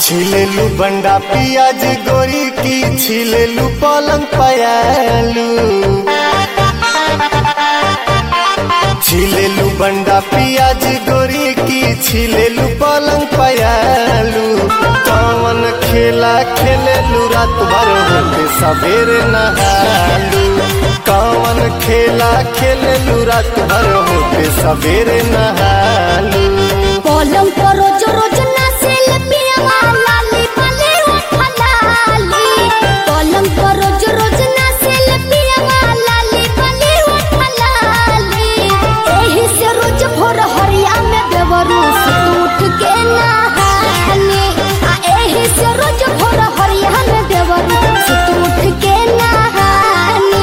छिलेलू बंडा पियाज गोरी की छिलेलू पलंग पयालू छिलेलू बंडा पियाज गोरी की छिलेलू पलंग पयालू कौन खेला खेलेलू रात भर होके सवेरे नहालू कौन खेला खेलेलू रात भर होके सवेरे नहालू पलंग पर रोज रोज नाचेल पियवा लाली भले उठा लाली पलंग पर रोज रोज नाचेल पियवा लाली भले उठा लाली एही से रोज भोर हरिया में देवरू से उठ के नहानी आ एही से रोज भोर हरिया में देवरू से उठ के नहानी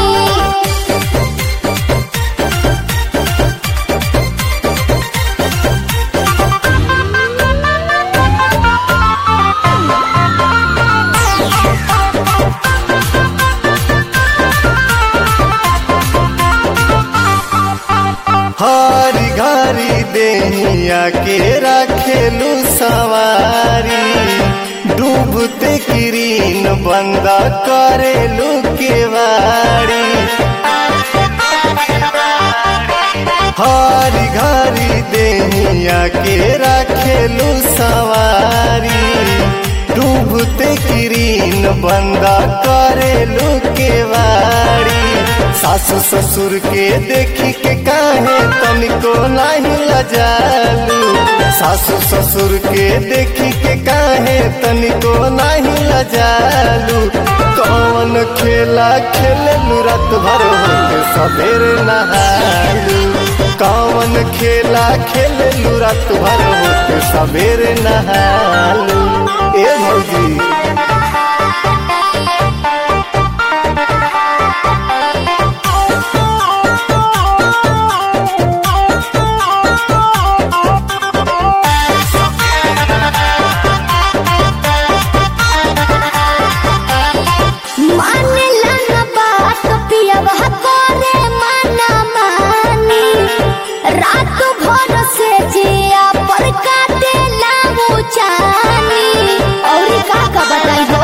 हरी घरी देहिया के रखेलू सवारी डूबते किरीन बंद करेलू केवाड़ी हरी घरी देहिया के रखेलू सवारी डूबते किरीन बंद करेलू केवाड़ी सासू ससुर के देखी के काहे तनिको नहीं लजालू सासू ससुर के देखी के काहे तनिको नहीं लजालू कौन खेला खेललू रात भर होके सवेरे नहालू कौन खेला खेललू रात भर होके सवेरे नहालू ए भौजी मानेला न बात पियवा करे माना मानी रात भर से जिया पर काटे लामू चानी और का का बताई हो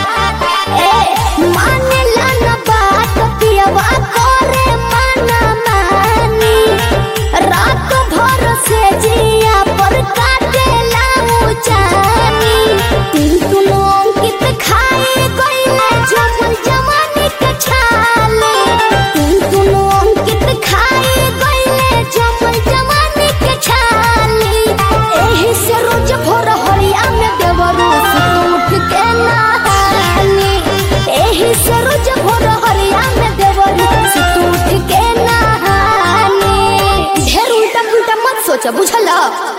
ए मानेला न बात पियवा करे माना मानी रात भर से जिया पर काटे लामू चानी तिल तुलो अंकित खाए गईले जमल जवानी के छाले तिल तुलो अंकित खाए गईले जमल जवानी के छाले एही से रोज भोर हरिया में देवरू से उठ के नहानी एही से रोज भोर हरिया में देवरू से उठ के नहानी ढेर उल्टा पुल्टा मत सोचा बुझला